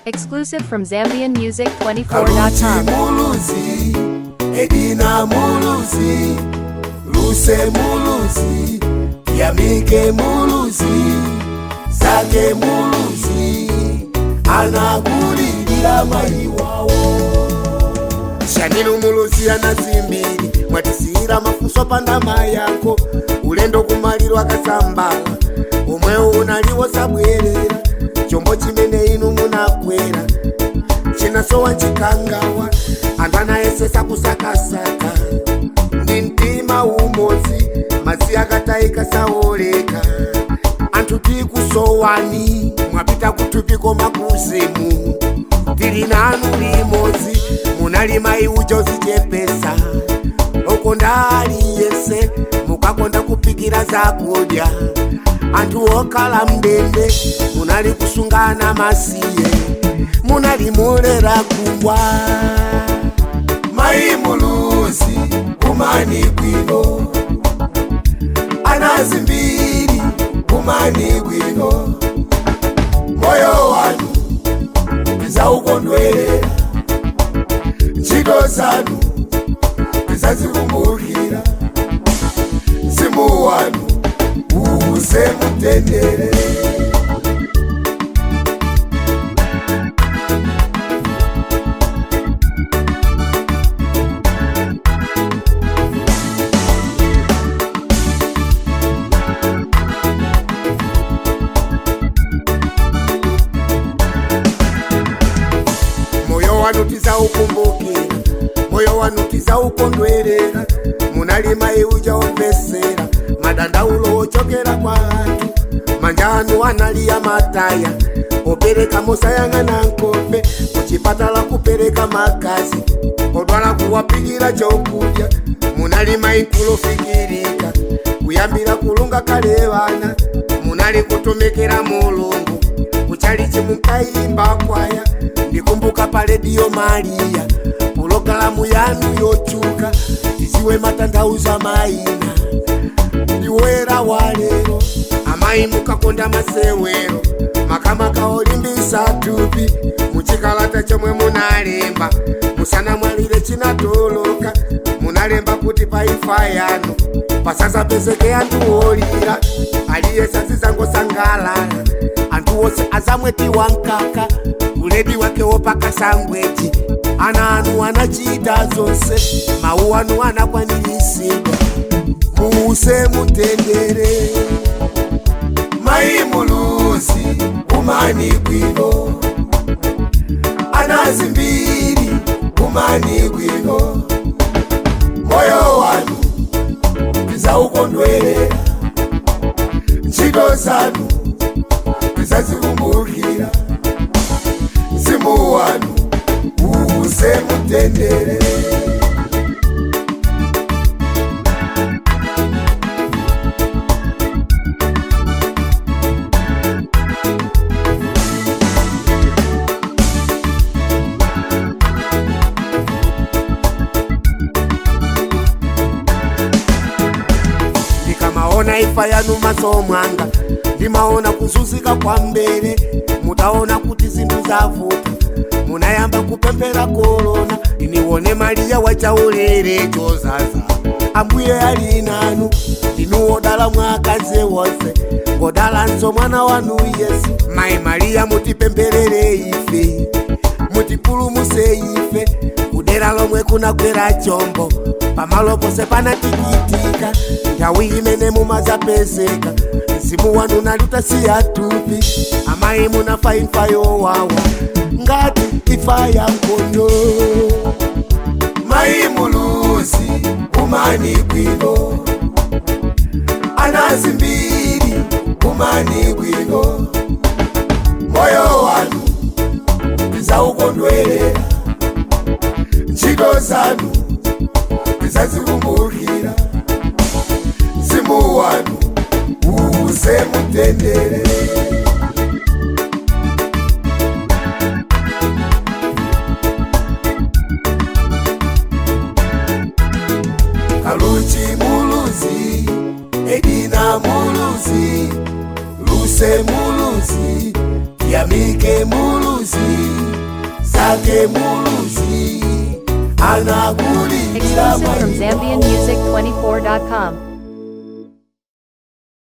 Exclusive from ZambianMusic24.com. kaluchi muluzi edina muluzi luse muluzi yamike muluzi zake muluzi anakulilila mai wawo shaninu muluzi anazimbiri mwatisiyira mafuso pandama yako ulendo kumaliro akasambala omwewo unaliwo sabwerera chombo chimene inu munakwera chinasowa chikangawa anthu anayesesa kusakasaka ndi mtima umodzi madzi akatayika saoleka anthu tikusowani mwapita kuthupi koma kuzimu tili nanu limodzi munali mayi uja uzichepesa okonda aliyese mukakonda kupikira zakudya anthu okhala mndende munali kusungana masiye munali mulera kumbwa mayi muluzi kumani bwino anazimbiri kumani bwino moyo wanu tizaukondwerera ntchito zanu tizazikumbukira mzimu wanu uze mutendere moyo wanu tizaukumbukira moyo wanu tizaukondwerera munali mayi uja omvesera madandaulo ochokera kwa anthu manja anu analiya mataya opereka mosayang'ana nkope kuchipatala kupereka makazi odwala kuwapikira chokudya munali mayi nkulofikirika kuyambira kulunga kale vana munali kutumikira mulungu kuchalichi munkayimba kwaya ndikumbuka pa rediyo mariya pulogalamu yanu yochuka tiziwe matanthauza mayina ndiwera wa lero amayi mukakonda masewero makamaka olimbisa thupi muchikalata chomwe munalemba musana mwalire chinatoloka munalemba kuti pa ifa yanu pasazapezeke anthu olira aliyese azizangosangalala anthu wose azamwetiwa mkaka uledi wake wopaka sangweji ana anu anachita zonse mawu anu anakwaniritsidwa muuse mutendere mayi muluzi kumani bwino anazimbiri kumani bwino moyo wanu tizaukondwerera ntchito zanu tizazikumbukira mzimu wanu uuse mutendere ndikamaona ifa yanu maso mwanga ndimaona kuzunzika kwa mbere mutaona kuti zinthu zavuta munayamba kupemphera korona iniwone mariya wachaulere chozaza ambuye ali nanu ndinuwodala mwakazi wonse ngodalanso mwana wanu yesu mayi mariya mutipempherere ife mutipulumuse ife kudera lomwe kunagwera chombo pamalo pose panatikitika nthawi imene mumazapezeka mzimu wanu nalutasiya tupi amayi munafa imfa yowawa ngati ifa ya nkhondo mayi muluzi kumani bwino anazimbiri kumani bwino moyo wanu tizaukondwerera ntchito zanu tizazikumbukira mzimu wanu uuse mutendere kaluchi muluzi edina muluzi luse muluzi yamike muluzi yake muluzi anakulilira Exclusive from ZambianMusic24.com.